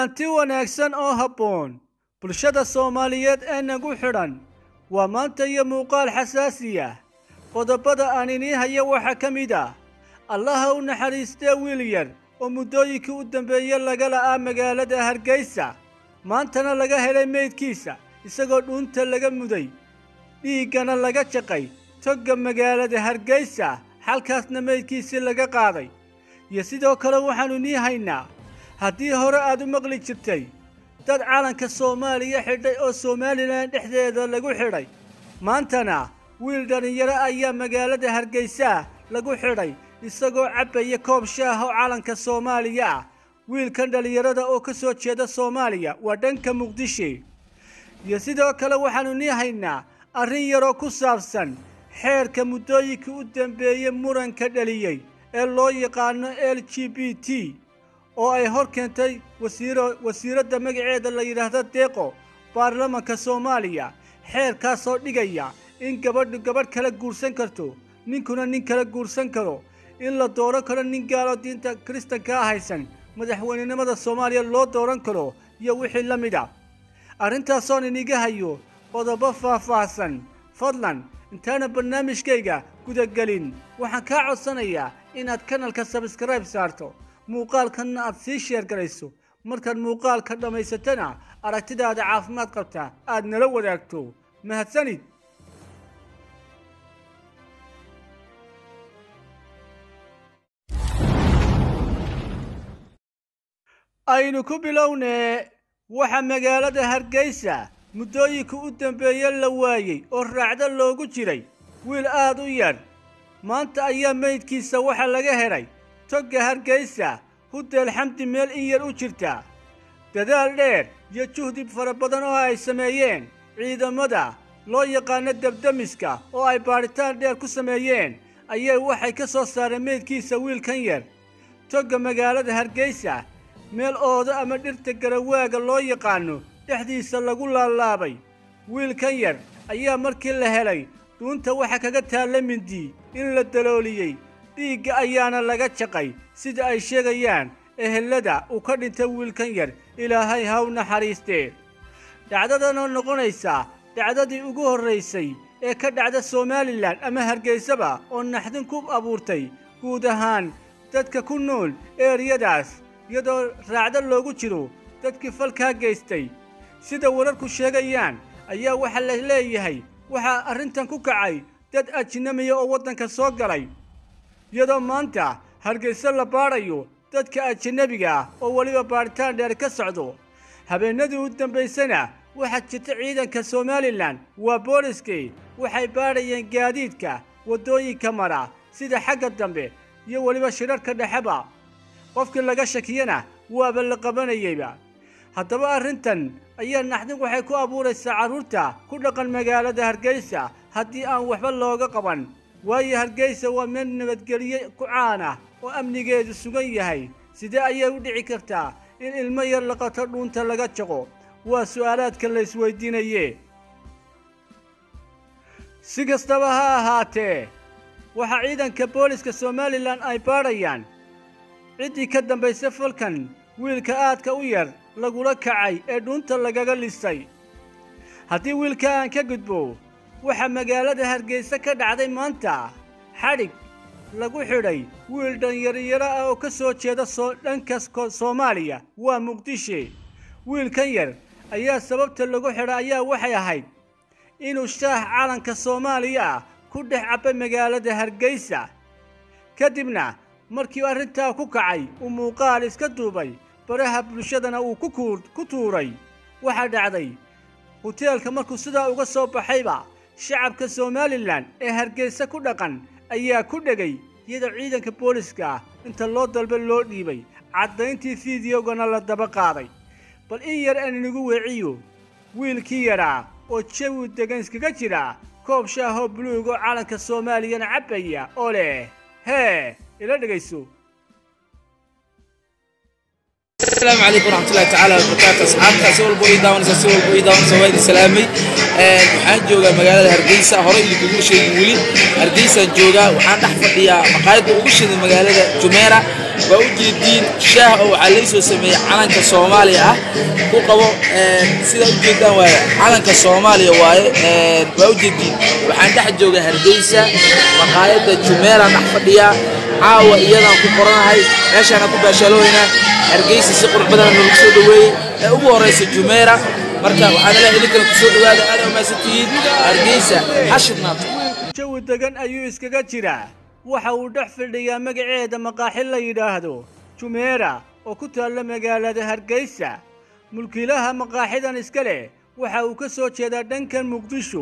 kulanti wanaagsan oo habboon bulshada soomaaliyeed ee nagu xidhan waa maanta iyo muuqaal xasaasi ah qodobada aan inii haya waxaa ka mid ah allaha u naxariistee wiil yar oo muddooyinkii u dambeeye laga la'aa magaalada hargeysa maantana laga helay meydkiisa isagoo dhuunta laga muday dhiiggana laga jaqay togga magaalada hargeysa xalkaasna meydkiisii laga qaaday iyo sidoo kale waxaannu nii haynaa haddii hore aad u maqli jirtay dad calanka soomaaliya xidhay oo somalilan dhexdeeda lagu xidhay maantana wiil dhallinyaro ayaa magaalada hargeysa lagu xidhay isagoo cabbaya koob shaah oo calanka soomaaliya ah wiilkan dhallinyarada oo ka soo jeeda soomaaliya waa dhanka muqdisho iyo sidoo kale waxaannu nii haynaa arrin yaroo ku saabsan xeerka muddooyinkii u dambeeyey muranka dhaliyey ee loo yaqaano l g b t oo ay hor keentay wasiiro wasiiradda magaceeda la yidhaahdo deeqo baarlamanka soomaaliya xeerkaasoo dhigaya in gabadhu gabadh kala guursan karto ninkuna nin kala guursan karo in la dooran karo nin gaalo diinta kiristankaa haysan madaxweynenimada soomaaliya loo dooran karo iyo wixii la mid a arrintaasoon iniga hayo qodobo faah-faahsan fadlan intaana barnaamijkayga gudagelin waxaan kaa codsanayaa inaad kanalka sabskribe saarto muuqaalkanna aad sii sheergarayso markaad muuqaalka dhammaysatana aragtidaada caafimaad qabta aad nala wadaagto mahadsanid aynu ku bilownee waxaa magaalada hargeysa muddooyinka u dambeeye la waayey oo raacdo loogu jiray wiil aad u yar maanta ayaa meydkiisa waxaa laga helay togga hargeysa hudeel xamdi meel in yar u jirta dadaal dheer iyo juhdi fara badan oo ay sameeyeen ciidamada loo yaqaano debdemiska oo ay baadhitaan dheer ku sameeyeen ayay waxay ka soo saareen meydkiisa wiilkan yar togga magaalada hargeysa meel oodo ama dhirta garawaaga loo yaqaano dhexdiisa lagu laalaabay wiilkan yar ayaa markii la helay dhuunta waxa kaga taalla mindi in la dalooliyey dhiigga ayaana laga jaqay sida ay sheegayaan ehelada uu ka dhintay wiilkan yar ilaahay haw naxariistee dhacdadanoo noqonaysa dhacdadii ugu horraysay ee ka dhacda somalilan ama hargeysaba oo naxdin ku abuurtay guud ahaan dadka ku nool eeriyadaas iyadoo raacdo loogu jiro dadkii falkaa geystay sida wararku sheegayaan ayaa waxaa la leeyahay waxaa arrintan ku kacay dad ajnamiya oo waddanka soo galay iyadoo maanta hargeyso la baadhayo dadka ajanabiga ah oo weliba baadhitaan dheer ka socdo habeennadii u dambaysana waxaa jirta ciidanka somalilan waa booliskii waxay baadhayeen gaadiidka waddooyinka mara sida xagga dambe iyo weliba shirarhka dhexeba qofkii laga shakiyana waaba la qabanayeyba haddaba arrintan ayaa naxdin waxay ku abuuraysaa carruurta ku dhaqan magaalada hargeysa haddii aan waxba looga qaban waayo hargeysa waa meel nabadgelye ku caan ah oo amnigeedu sugan yahay sidee ayay u dhici kartaa in ilmo yar laqato dhuunta laga jaqo waa su'aalaadka la isweydiinaye si kastaba ha ahaatee waxaa ciidanka booliska somalilan ay baadhayaan ciddii ka dambaysa falkan wiilka aadka u yar lagula kacay ee dhuunta lagaga lisay haddii wiilka aan ka gudbo waxaa magaalada hargeysa ka dhacday maanta xadhig lagu xidhay wiil dhanyariyaro ah oo ka soo jeeda soo dhanka soomaaliya waa muqdisho wiilkan yar ayaa sababta lagu xidhay ayaa waxay ahayd inuu shaah calanka soomaaliya ah ku dhex cabbay magaalada hargeysa kadibna markii arrintaa ku kacay uu muuqaal iska duubay baraha bulshadana uu ku tuuray waxaa dhacday huteelka markuu sidaa uga soo baxayba shacabka somalilan ee hargeysa ku dhaqan ayaa ku dhegay iyadoo ciidanka booliska ah inta loo dalba loo dhiibay caddayntii fideogana la daba qaaday bal in yar aan inigu weeciyo wiilkii yaraa oo jawi degan iskaga jira koob shaahoo buluug oo calanka soomaaliyana cabbaya oo leh hee ila dhegayso السلام عليكم ورحمة الله تعالى وبركاته أصحابتا سوال بوي داون سوال بوي داون سوال سلامي waxaan joogaa magaalada hargeysa horey idinkugu sheegin weli hargeysaan joogaa waxaan dhex fadhiyaa maqaayadda ugu shiday magaalada jumeera waa u jeediin shaah oo waxaa laysoo sameeyey calanka soomaaliya ah ku qabo sidaa u jeedaan waaye calanka soomaaliya waaye waa u jeediin waxaan dhex jooga hargeysa maqaayadda jumeelaan dhex fadhiyaa caawa iyadaan ku qoranahay meeshaana ku baashaalooyna hargeysa si qurux badan noogu soo dhoweeyey ee ugu horeysa jumeera marka waxaan leeyahay idinkana kusoo dhowaada aad umaasantihiin hargeysa ha shidnaato jawi degan ayuu iskaga jiraa waxa uu dhex fadhiyaa magaceeda maqaaxi la yidhaahdo jumeera oo ku taalla magaalada hargeysa mulkiilaha maqaaxidan iska leh waxa uu ka soo jeedaa dhankan muqdisho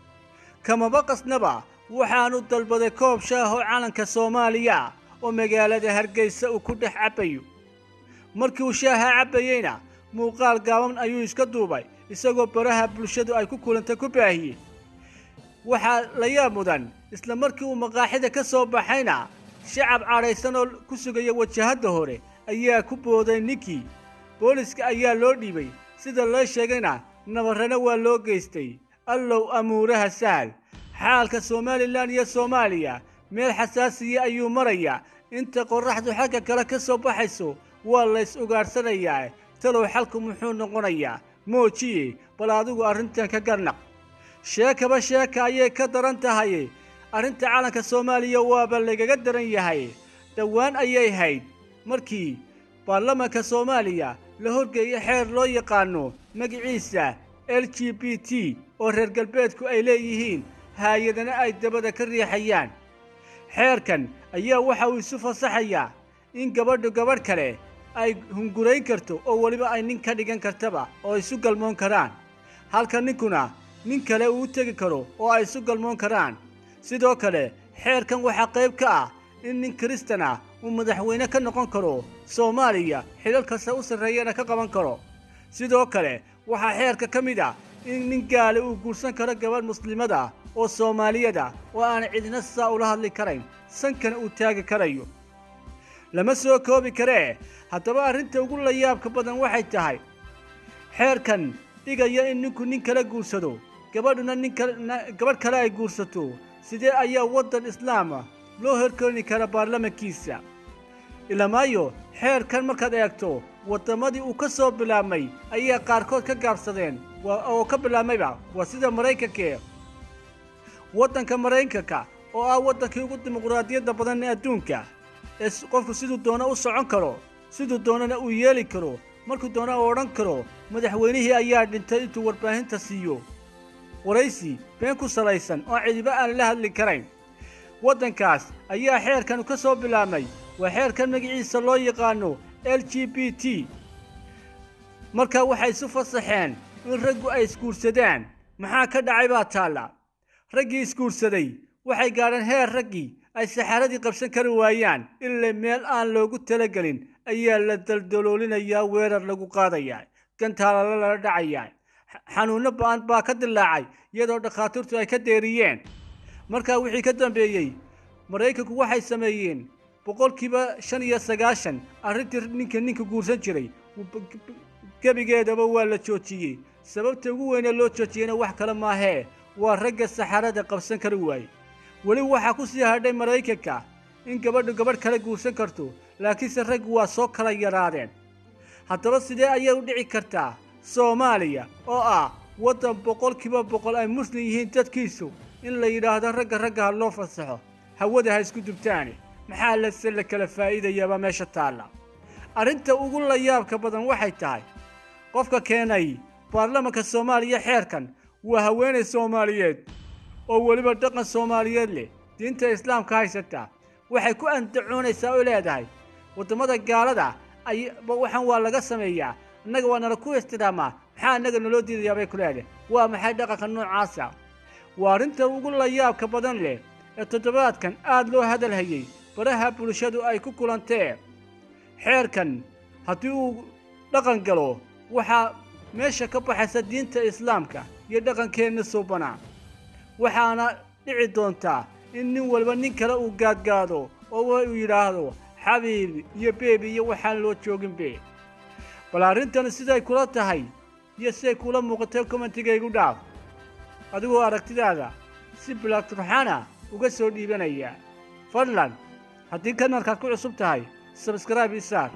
kamaba qasnaba waxaanu dalbaday koob shaah oo calanka soomaaliya oo magaalada hargeysa uu ku dhex cabbayo markii uu shaaha cabbayeyna muuqaal gaaban ayuu iska duubay isagoo baraha bulshadu ay ku kulantay ku baahiyey waxaa la yaab mudan isla markii uu maqaaxida ka soo baxayna shacab cadhaysan oo ku sugaya wajahadda hore ayaa ku booday ninkii booliska ayaa loo dhiibay sida loo sheegayna nabarrana waa loo geystay allow amuuraha sahal xaalka somalilan iyo soomaaliya meel xasaasiya ayuu marayaa inta qorraxdu xagga kale ka soo baxayso waa lays ugaadhsanayaa talow xalku muxuu noqonayaa moojiye bal adigu arrintan ka garnaq sheekaba sheeka ayay ka daran tahay arrinta calanka soomaaliya waaba lagaga daran yahay dhowaan ayay hayd markii baarlamanka soomaaliya la horgeeyay xeer loo yaqaano magiciisa l g b t oo reer galbeedku ay leeyihiin haayadana ay dabada ka riixayaan xeerkan ayaa waxa uu isu fasaxayaa in gabadhu gabadh kale ay hungurayn karto oo weliba ay nin ka dhigan kartaba oo isu galmoon karaan halka ninkuna nin kale uu tegi karo oo ay isu galmoon karaan sidoo kale xeerkan waxaa qayb ka ah in nin kristan ah uu madaxweyne ka noqon karo soomaaliya xilal kasta u sarreeyana ka qaban karo sidoo kale waxaa xeerka ka mid ah in nin gaale uu guursan karo gabadh muslimada oo soomaaliyada oo aan cidina saa ula hadli karayn sankana uu taagi karayo lama soo koobi karee haddaba arrinta ugu layaabka badan waxay tahay xeerkan dhigaya in ninku nin kala guursado gabadhuna nin gabadh kale ay guursato sidee ayaa waddan islaama loo horkeeni kara baarlamankiisa ilamaayo xeerkan markaad eegto waddamadii uu ka soo bilaabmay ayaa qaarkood ka gaabsadeen oo ka bilaabmayba waa sida maraykankae waddanka maraykanka oo ah waddankii ugu dimuqraadiyadda badan ee adduunka ee qofku siduu doona u socon karo siduu doonana uu yeeli karo markuu doona u odhan karo madaxweynihii ayaa dhintay intuu warbaahinta siiyo waraysi been ku salaysan oo cidiba aan la hadli karayn waddankaas ayaa xeerkan ka soo bilaabmay waa xeerkan magaciisa loo yaqaano l g b t marka waxay isu fasaxeen in raggu ay isguursadaan maxaa ka dhacay baa taalla raggii isguursaday waxay gaadheen heer raggii ay saxaaradii qabsan kari waayaan ilaa meel aan loogu talagelin ayaa la daldaloolinayaa weerar lagu qaadayaa gantaalala lala dhacayaa xanuunno ba'an baa ka dilaacay iyadoo dhakhaatiirtu ay ka deeriyeen markaa wixii ka dambeeyey maraykanku waxay sameeyeen boqolkiiba shan iyo sagaashan arrintii ninka ninka guursan jiray gebigeedaba waa la joojiyey sababta ugu weynee loo joojiyeyna wax kale maahee waa ragga saxarada qabsan kari waaye weli waxaa ku sii hadhay maraykanka in gabadhu gabadh kale guursan karto laakiinse raggu waa soo kala yaraadeen haddaba sidee ayay u dhici kartaa soomaaliya oo ah waddan boqolkiiba boqol ay muslim yihiin dadkiisu in la yidhaahdo ragga ragga ha loo fasaxo hawada ha isku dubtaane maxaa lase la kala faa'iidayaabaa meesha taalla arrinta ugu layaabka badan waxay tahay qofka keenay baarlamanka soomaaliya xeerkan waa haweenay soomaaliyeed oo weliba dhaqan soomaaliyeed leh diinta islaamka haysata waxay ku andacoonaysaa oo leedahay waddamada gaalada ay waxaan waa laga sameeyaa annaga waa nala ku istidhaamaa maxaa annaga naloo diidayaa bay ku leedahay waa maxay dhaqanka noocaasa waa arrinta ugu layaabka badan leh ee toddobaadkan aad loo hadal hayey baraha bulshadu ay ku kulantee xeerkan haddii uu dhaqan galo waxaa meesha ka baxaysa diinta islaamka iyo dhaqankeenna suubanaa waxaana dhici doontaa in nin walba nin kale uu gaadgaado oo uu yidhaahdo xabiibi iyo beebi iyo waxaan loo jooginbe bal arrintan siday kula tahay iyo siday kula muuqatay commentigaygu dhaaf adigoo aragtidaada si bilaagturxana uga soo dhiibanaya fadlan haddii kanalkaad ku cusub tahay sabskraibe ii saar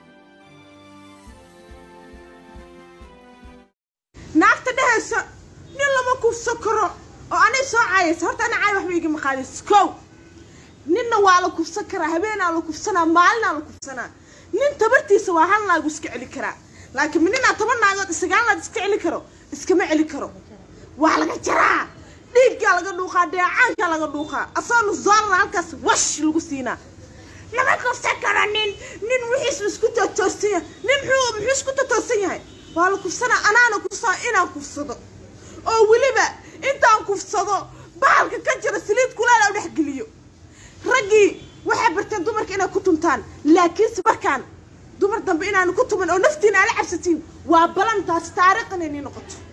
naagta dhehaysa nin lama kufso karo oo anay soo caayaysa horta ana caay waxba igama qaadaysa kow ninna waa la kufsan karaa habeenaa la kufsanaa maalinaa la kufsanaa nin tabartiisa waa hal naagu iska celi karaa laakiin ma ninaa toban naagood sagaal naag iska celi karo iskama celi karo waa laga jaraa dhiiggaa laga dhuuqaa dheecaankaa laga dhuuqaa asagoo nusdoolada halkaas wash lagu siinaa lama kufsan karo nin nin wixiisu isku totoosan yahay nin muxuu muxuu isku totoosan yahay waa la kufsanaa anaana kufsaa inaan kufsado oo weliba intaan kufsado bahalka ka jira saliid kulaala u dhexgeliyo raggii waxay barteen dumarka inay ku tuntaan laakiinse markaan dumar dambe inaanu ku tuman oo naftiina aala cabsatiin waa balantaas taariikh inay nii noqoto